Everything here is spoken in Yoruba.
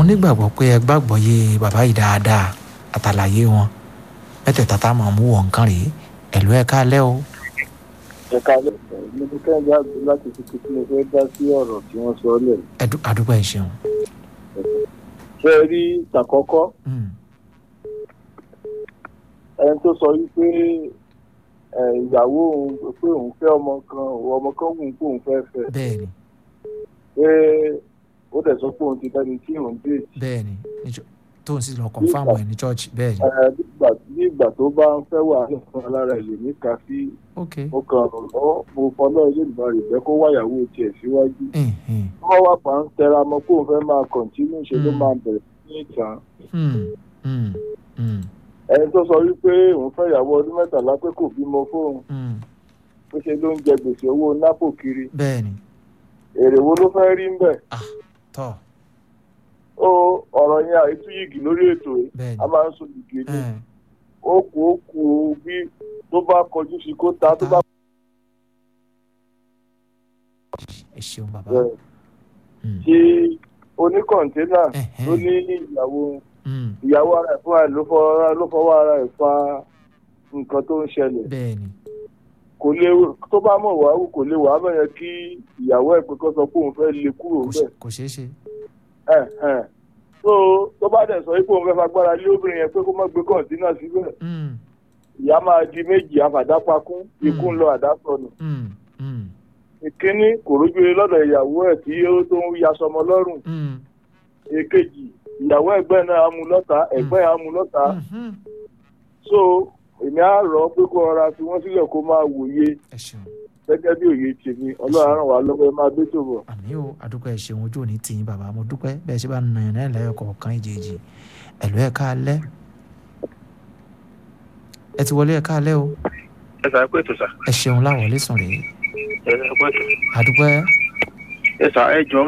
nígbàgbọ́ pé ẹ gbàgbọ́ yé bàbá yìí dáadáa àtàlàyé wọn mẹ́tẹ̀ẹ̀ta tá a máa mú wọ̀ nǹkan rèé ẹ̀lú ẹ̀ káalẹ́ o ẹ̀ka mo ti kẹ́hìndé àgbẹ̀ láti fi kí mo fẹ́ dá sí ọ̀rọ̀ tí wọ́n sọ lẹ̀. ẹ̀dú- àdúgbò ẹ̀ ṣeun. ṣé ẹ rí tàkọ́kọ́ Mm, ẹni tó sọ wípé ẹ, ìyàwó òun pé òun fẹ́ ọmọ kan ọmọ kan wù ú pé òun fẹ́ fẹ́ bẹ́ẹ̀ ni pé ó dẹ̀ sọ pé òun ti dẹni tí òun dé bẹ́ẹ̀ ni níjọ́- tóun sì lọ kọ̀ǹfàmù ẹ̀ ní chọ́ọ̀chì bẹ́ẹ̀ ni. ẹ, nígbà ní ìgbà tó bá ń fẹ́ wà fún alára ẹ̀ lèmi ka sí ok mo kàn ọ́ mo fọlọ́ ilé ìgbà rẹ̀ jẹ́ kó wáyàwó tiẹ̀ síwájú Mm, mm, wọ́n wá pa ń tẹra mọ́ kóun fẹ́ máa kọ̀ntínú ṣe ló Mm. máa bẹ̀rẹ̀ ní ìtàn mm, mm, mm, ẹni tó sọ wípé òun fẹ́ ìyàwó ọdún mẹ́tàlá pé kò bímọ fóun mm, pé ṣe ló ń jẹ gbèsè owó nápò kiri bẹ́ẹ̀ ni èrè wo ló fẹ́ rí ń bẹ̀ tọ́ ó ọ̀rọ̀ yẹn àìtú yìgì lórí ètò yìí bẹ́ẹ̀ a ni. máa ń sọ yìgì ní ẹ̀, ó kù ó kù ó bí tó bá kọjú sí kó ta tó bá ẹ ṣeun bàbá. bẹ̀rẹ̀ Mm, tí oníkọ̀ǹténà ẹ̀hẹ́n, ló ní ìyàwó mm, ìyàwó ara ẹ̀ fúnra ẹ̀ ló fọwọ́ ló fọwọ́ ara ẹ̀ fa nǹkan tó ń ṣẹlẹ̀ bẹ́ẹ̀ ni. kò lè tó bá mọ̀ wá kò lè wà á bẹ̀rẹ̀ kí ìyàwó ẹ̀ pé kó sọ pé òun fẹ́ lè kúrò kò ńbẹ̀ ṣe- kò ṣeé ṣe. ẹ̀hẹ̀n. so tó bá dẹ̀ sọ pé òun fẹ́ fagbára lé obìnrin yẹn pé kó má gbé kọ̀ǹtínà síbẹ̀ Mm, ìyá máa di méjì àfàdápakún ikú ń lọ àdásọnù mm, mm, ìkíní kò rójúre lọ́dọ̀ ìyàwó ẹ̀ tí ó tó ń yaṣọmọ lọ́rùn mm, èkejì ìyàwó ẹ̀gbẹ́ náà á mú lọ́ta ẹ̀gbẹ́ á mú lọ́ta mhm. so èmi á rọ̀ ọ́ pé kó rọra fi wọ́n sílẹ̀ kó máa wòye ẹ ṣeun. gẹ́gẹ́ bí òye tèmi ọlọ́run á ràn wá lọ́wọ́ ẹ máa gbé tó bọ̀. àmì o àdúpẹ́ ẹ ṣeun ojú òní tìyín bàbá mo dúpẹ́ bẹ́ẹ̀ ṣe bá nà yàn náà lẹ́yọ̀ kọ̀ọ̀kan ìjèjì ẹ̀lú ẹ̀ káalẹ́ ẹ ti wọlé ẹ̀ káalẹ́ o ẹ sà pé ètò sà ẹ ṣeun láwọlé sùn rèé ẹ sà pé ètò àdúpẹ́ ẹ sà ẹ jọ